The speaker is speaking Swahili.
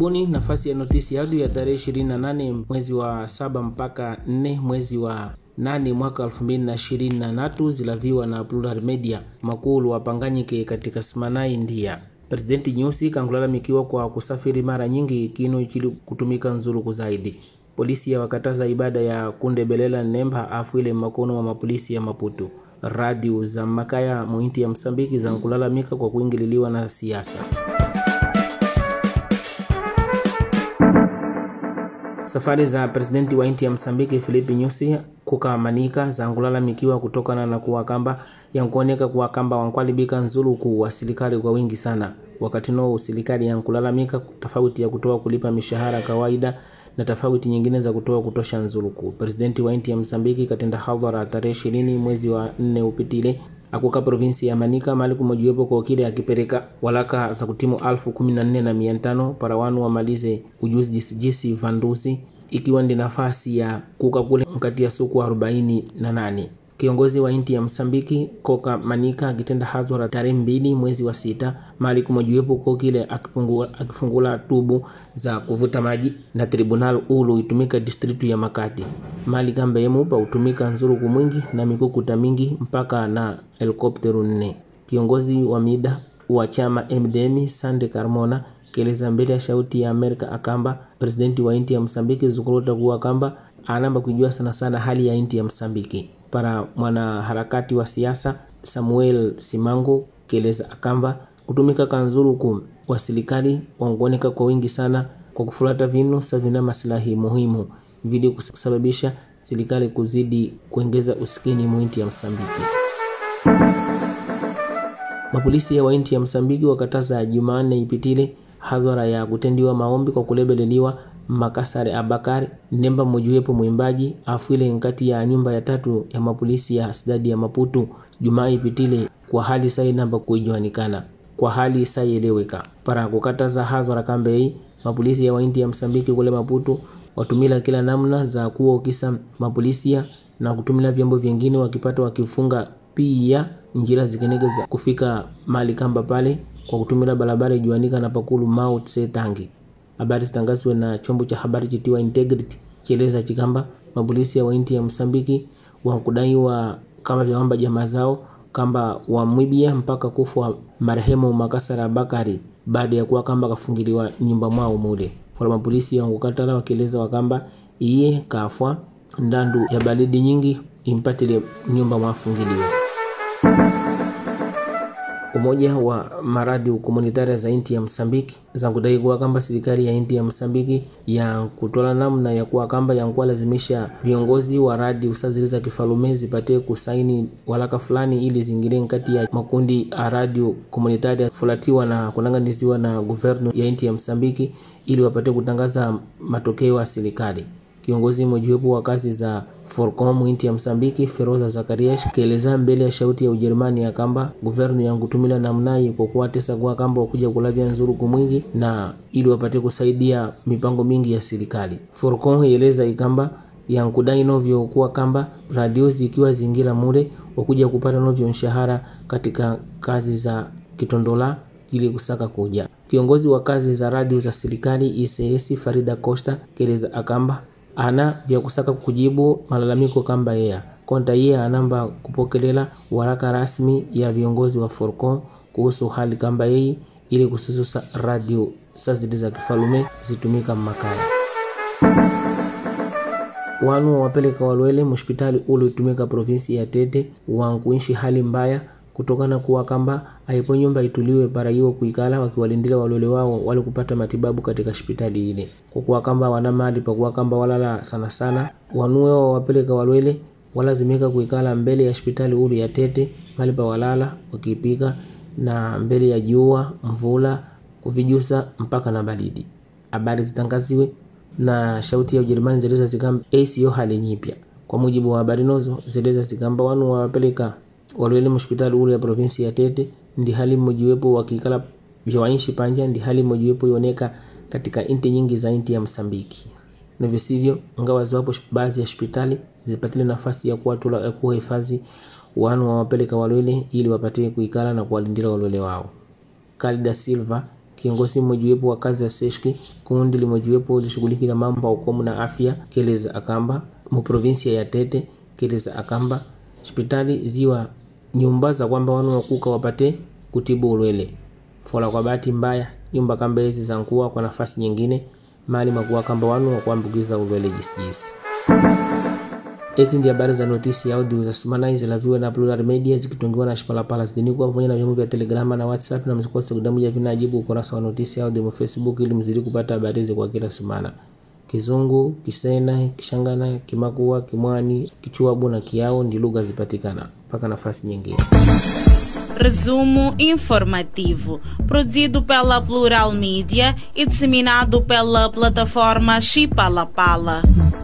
karibuni nafasi ya notisi yadu ya tarehe 28 mwezi wa saba mpaka 4 mwezi wa nane mwaka 2023 zilaviwa na Plural Media makulu wapanganyike katika Simanai India. Presidenti Nyusi kangulalamikiwa kwa kusafiri mara nyingi kinu chili kutumika nzuluku zaidi. Polisi ya wakataza ibada ya kundebelela nemba afwile makono wa mapolisi ya Maputo. Radio za makaya muinti ya Msambiki za nkulalamika kwa kuingililiwa na siasa. Safari za presidenti wa nchi ya Msambiki Filipi Nyusi kukamanika zangulalamikiwa kutokana na kuwa kamba yankuoneka kuwa kamba wankwalibika nzuluku wa serikali kwa wingi sana, wakati no serikali yankulalamika tofauti ya kutoa kulipa mishahara kawaida na tofauti nyingine za kutoa kutosha nzuluku. Presidenti wa nchi ya Msambiki katenda hadhara tarehe ishirini mwezi wa nne upitile akuka provinsi ya Manika mali kumojiwepo kwa kile akipeleka walaka za kutimu alfu kumi na nne na mia tano para wanu wamalize ujuzi jisijisi vandusi ikiwa ndi nafasi ya kuka kule mkati ya suku arobaini na nane. Kiongozi wa inti ya Msambiki Koka Manika akitenda hadhara tarehe mbili mwezi wa sita mali kumojiwepo kwa kile akifungula, akifungula tubu za kuvuta maji na tribunal ulu itumika distritu ya Makati mali kamba yemupa utumika nzuruku mwingi na mikukuta mingi mpaka na helikopteru nne. Kiongozi wa mida wa chama MDM Sande Carmona keleza mbele ya shauti ya Amerika akamba presidenti wa inti ya Msambiki zukurota kuwa kamba anamba kujua sana sana hali ya inti ya Msambiki para mwanaharakati wa siasa Samuel Simango keleza akamba kutumika kanzuruku wa serikali wanguoneka kwa wingi sana kwa kufuata vinu savina maslahi muhimu vili kusababisha serikali kuzidi kuongeza usikini mwinti ya Msambiki. Mapolisi ya wainti ya Msambiki wakataza Jumanne ipitile hadhara ya kutendiwa maombi kwa kulebeleliwa Makasare Abakari nemba mojuwepo mwimbaji afwile nkati ya nyumba ya tatu ya mapolisi ya sidadi ya Maputo Jumaa ipitile kwa hali sai namba kuijuanikana kwa hali saieleweka para kukataza hadhara kambei mapolisi ya wainti ya Msambiki kule Maputo watumila kila namna za kuokisa mapolisia na kutumila vyombo vyengine wakipata wakifunga pia njira zikenege za kufika mali kamba pale kwa kutumila barabara ijuanika na pakulu Mount Setangi. Habari zitangazwe na chombo cha habari chitiwa Integrity cheleza chikamba mapolisi ya wainti ya Msambiki wakudaiwa kama vyawamba jamaa zao kamba wamwibia mpaka kufa marehemu Makasara Bakari baada ya kuwa kamba kafungiliwa nyumba mwao mule kwa mapolisi wangukatala wakieleza wakamba iye kafwa ndandu ya balidi nyingi impatile nyumba mwafungiliwa. Umoja wa maradhi komunitaria za inti ya Msambiki zankudai kuwa kamba serikali ya inti ya Msambiki ya kutola namna ya kuwa kamba yankuwa lazimisha viongozi wa radi usazili za kifalume zipate kusaini walaka fulani ili zingire nkati ya makundi a radio komunitaria fulatiwa na kunanganiziwa na guvernu ya inti ya Msambiki ili wapate kutangaza matokeo ya serikali. Kiongozi mojawapo wa kazi za Forcom inti ya Msambiki Feroza Zakarias kieleza mbele ya shauti ya Ujerumani ya kamba guvernu yangutumila namnai kwa kuwatesa kwa kamba wakuja kulavya nzuruku mwingi na ili wapate kusaidia mipango mingi ya serikali. Forcom ieleza ikamba yankudai novyo kuwa kamba radio zikiwa zingira mule wakuja kupata novyo mshahara katika kazi za kitondola ili kusaka kuja. Kiongozi wa kazi za radio za serikali ICS Farida Costa keleza akamba ana vya kusaka kujibu malalamiko kamba yea konta iye anamba kupokelela waraka rasmi ya viongozi wa Forcon kuhusu hali kamba yei ili kusususa radio sazidi za kifalume zitumika mmakaya wanu wapeleka walwele mhospitali ule utumika provinsi ya Tete wankuishi hali mbaya kutokana kuwa kamba aipo nyumba ituliwe para hiyo kuikala wakiwalindila walole wao wale kupata matibabu katika hospitali ile, kwa kuwa kamba wana mali pa kuwa kamba walala sana sana wanuwe wa wapeleka walwele walazimika kuikala mbele ya hospitali ulu ya Tete mali pa walala wakipika na mbele ya jua mvula kuvijusa mpaka na baridi. Habari zitangaziwe na shauti ya Ujerumani zeleza zikamba ACO hali nyipya. Kwa mujibu wa habari nozo zeleza zikamba wanu wawapeleka walwele hospitali ule ya provinsi ya Tete ndi hali mmojiwepo wakikala vyawaishi panja ndi hali mmojiwepo ioneka katika inti nyingi za inti ya Msambiki na visivyo ngawa ziwapo baadhi ya hospitali zipatile nafasi ya kuwatula ya kuwa hifadhi wanu wawapeleka walwele ili wapatie kuikala na kuwalindira walwele wao. Kalida Silva kiongozi mmojawapo wa kazi ya seshki kundi limojiwepo lishughulikila mambo ya ukomu na afya keleza akamba muprovinsia ya tete keleza akamba hospitali ziwa nyumba za kwamba wanu wakuka wapate kutibu ulwele fola kwa bahati mbaya nyumba kamba hizi za nkuwa kwa nafasi nyingine mali makuwa kamba wanu wakuambukiza ulwele jisijisi Hizi ndi habari za notisi ya audio za sumana zilaviwa na Plural Media zikitungiwa na Shipalapala zidinikwa pamoja na vyombo vya Telegrama na WhatsApp, na msikose kudamuja vinajibu ukurasa wa notisi ya audio Facebook ili mzidi kupata habari hizi kwa kila sumana. Kizungu, Kisena, Kishangana, Kimakua, Kimwani, Kichuabu na Kiao ndi lugha zipatikana mpaka nafasi nyingine. Resumo informativo, produzido pela Plural Mídia e disseminado pela plataforma Chipalapala.